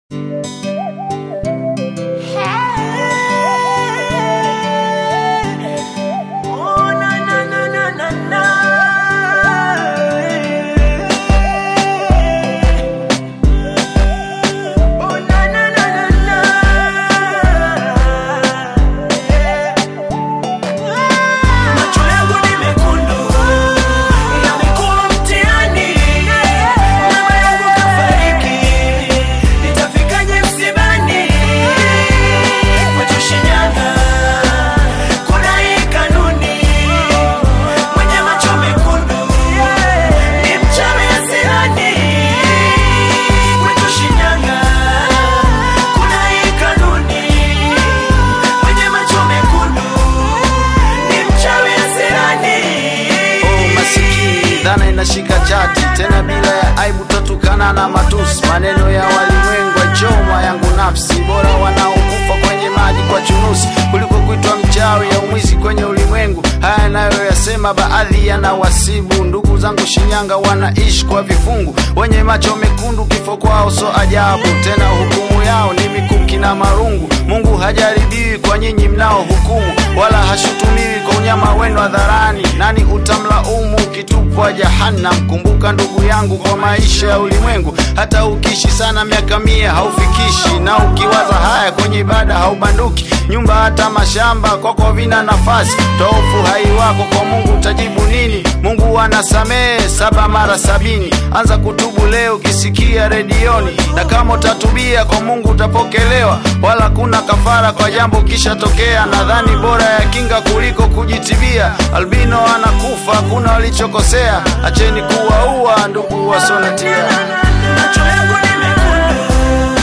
inashika chati tena bila ya aibu, tatukana na matusi, maneno ya walimwengu achoma yangu nafsi, bora wanaokufa kwenye maji kwa chunusi kuliko kuitwa mchawi au mwizi kwenye ulimwengu. Haya nayo yasema baadhi yanawasibu ndugu zangu Shinyanga, wanaishi kwa vifungu, wenye macho mekundu, kifo kwao so ajabu, tena hukumu yao ni mikuki na marungu. Mungu hajaribiwi kwa nyinyi mnao hukumu, wala hashutumiwi kwa unyama wenu hadharani. Nani utamlaumu ukitupwa jahannam? Kumbuka ndugu yangu, kwa maisha ya ulimwengu, hata ukiishi sana miaka mia haufikishi, na ukiwaza haya kwenye ibada haubanduki. Nyumba hata mashamba kwako vina nafasi, tofu hai wako kwa Mungu utajibu nini? Mungu anasamehe saba mara sabini. Anza kutubu leo ukisikia redioni, na kama utatubia kwa Mungu utapokelewa, wala kuna kafara kwa jambo kishatokea. Nadhani bora ya kinga kuliko kujitibia. Albino anakufa, kuna walichokosea. Acheni kuwaua ndugu wasonatia. Macho yangu ni mekundu,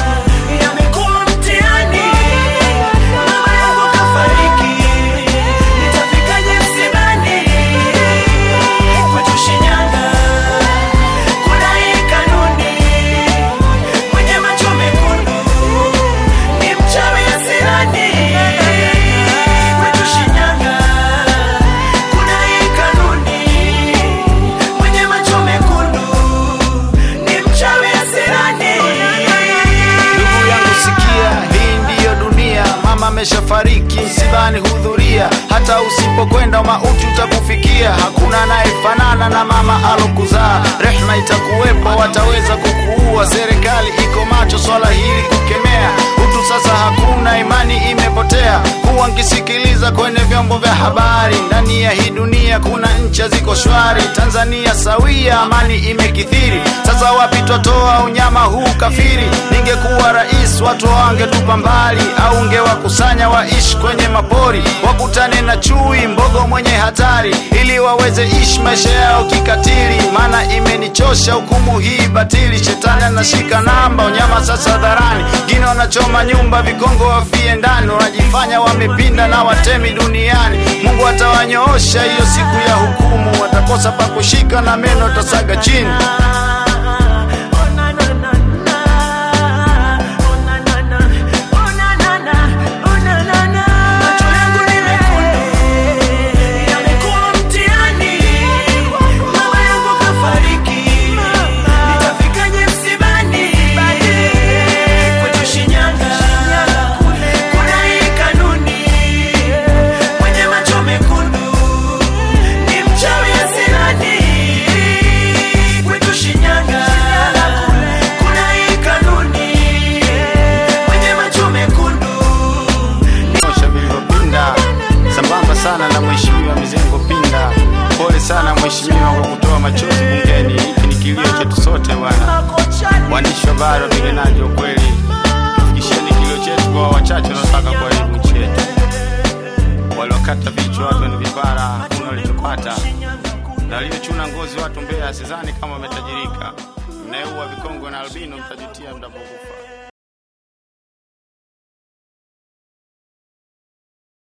yamekuwa mtihani. Mama yangu kafariki, nitafikaje msibani? Kwetu Shinyanga kuna hii kanuni, mwenye macho mekundu ni mchawi asirani. Kwetu Shinyanga kuna hii kanuni, mwenye macho mekundu ni mchawi asirani. Ndugu yangu sikia, hii ndiyo dunia. Mama ameshafariki, msibani hudhuria. Hata usipokwenda mauti utakufikia. Hakuna anayefanana na mama alokuzaa. Rehma itakuwepo, wataweza kukuua. Serikali iko macho swala hili kukemea. Utu sasa hakuna, imani imepotea. Kuwa nkisikiliza kwenye vyombo vya habari, ndani ya hii dunia kuna ncha ziko shwari. Tanzania sawia, amani imekithiri. Sasa wapi twatoa unyama huu kafiri? Ningekuwa rais watu wangetupa mbali, au ungewakusanya waishi kwenye mapori, wakutane na chui mbogo mwenye hatari, ili waweze ishi maisha yao kikatili. Maana imenichosha hukumu hii batili, shetani anashika namba, unyama sasa hadharani, ngine wanachoma nyumba, vikongo wafie ndani, wanajifanya wamepinda na watemi duniani. Mungu atawanyoosha hiyo siku ya hukumu, watakosa pa kushika na meno tasaga chini. Macho yangu ni mekundu, yamekuwa mtihani. Mama yangu kafariki, nitafikaje msibani? Kwetu Shinyanga kuna hii kanuni, mwenye macho mekundu ni mchawi asirani. Kwetu Shinyanga kuna hii kanuni, mwenye macho mekundu nyosha vilivyopinda sambamba sana na mheshimiwa Mizengo Pinda. Pole sana mheshimiwa kwa kutoa machozi bungeni. Hiki ni kilio chetu sote bwana. Waandishi wa habari, wapiganaji wa kweli, tufikisheni kilio chetu kwa wachache wanaotaka kuharibu nchi yetu. Waliokata vichwa watu ni vipara, hakuna walichopata, na waliochuna ngozi watu Mbeya, sidhani kama wametajirika. Mnayeua vikongo na albino mtajutia mtapokufa.